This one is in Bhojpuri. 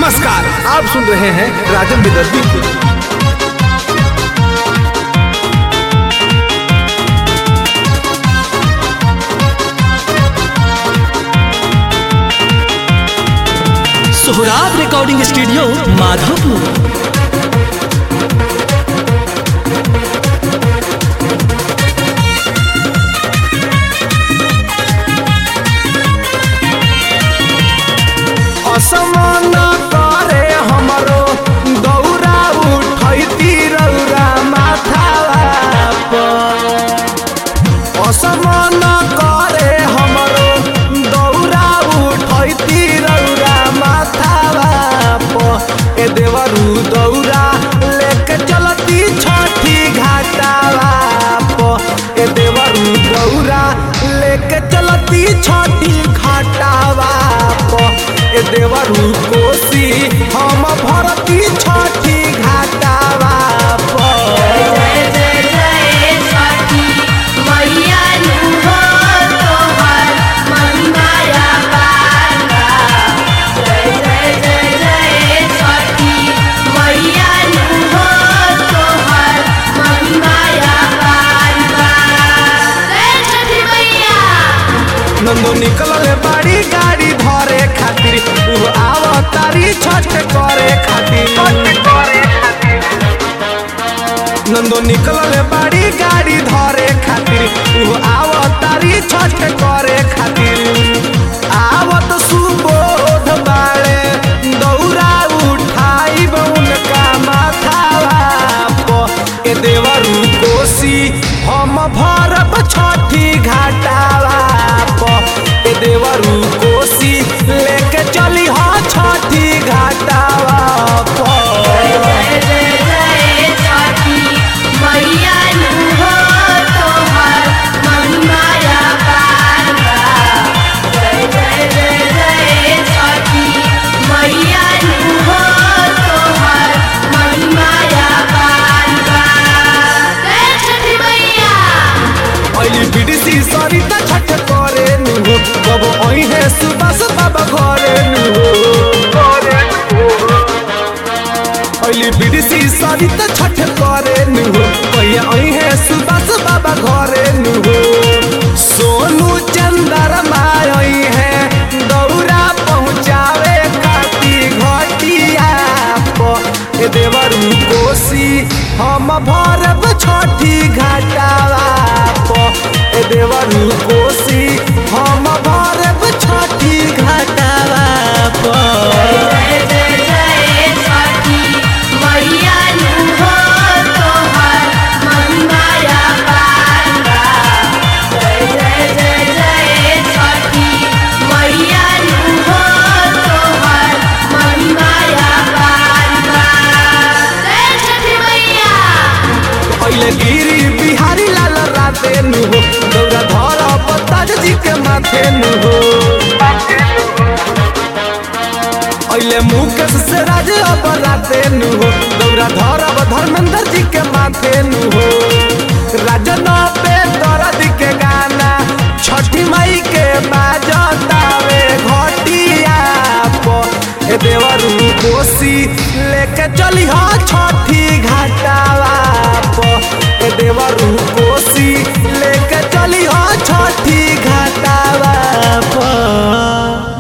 नमस्कार आप सुन रहे हैं राजन विदर्भी को सोहराब रिकॉर्डिंग स्टूडियो माधोपुर असमान करे हमरो दौरा उठैती रौरा माथावा पर असमान करे हमरो दौरा उठैती रौरा माथावा पर ए देवरू दौरा लेके चलती छठी घाटावा पर ए देवरू दौरा लेके चलती छठी घाटावा पर ए देवरू कोसी हम भरती छठी घाटावा पर जय जय जय छठी मैया नुहो तोहर महिमाया बाला जय जय जय जय छठी मैया नुहो तोहर महिमाया बाला जय छठी मैया नंदो निकलल बाड़ी गाड़ी धरे खातिर उ आवतारी छठ करे खातिर नंदो निकलल बाड़ी गाड़ी धरे खातिर उ आवतारी छठ करे खातिर आवत सुबोध बाड़े दौरा उठाइब उनका माथावा प ए देवरू कोसी हम भरब छठी घाटावा प ए देवरू कोसी लेके चली हा छठी घाटावा प जय जय जय छठी मैया नुहो तोहर महिमाया बाला जय जय जय जय छठी मैया नुहो तोहर महिमाया बाला जय छठी मैया अली बिडसी सरिता छठ करे नुहो कब ओइहे सुबस बाबा घरे नुहो अली बिडसी सरिता छठ करे नुहो कहिया ओइहे सुबस बाबा घरे नुहो सोनू चंदर माई है दौरा पहुँचावे काटी घटिया प ए देवरू कोसी हम भरब छठी घाटावा प ए देवरू कोसी हम भरब छठी घाटावा प जय जय जय छठी मैया नुहो तोहर महिमाया बाला जय जय जय जय छठी मैया नुहो तोहर महिमाया बाला जय छठी मैया पहले गिरी बिहारी लाल राते नुहो दौरा धर पताज जी के माथे नुहो अइले मुकेश से राज अब राते नुहो दौरा धर अब धर्मेंद्र जी के माथे नुहो राजन पे दर्द के गाना छठी मई के बाजतावे घटिया प ए देवरू कोसी लेके चली हा छठ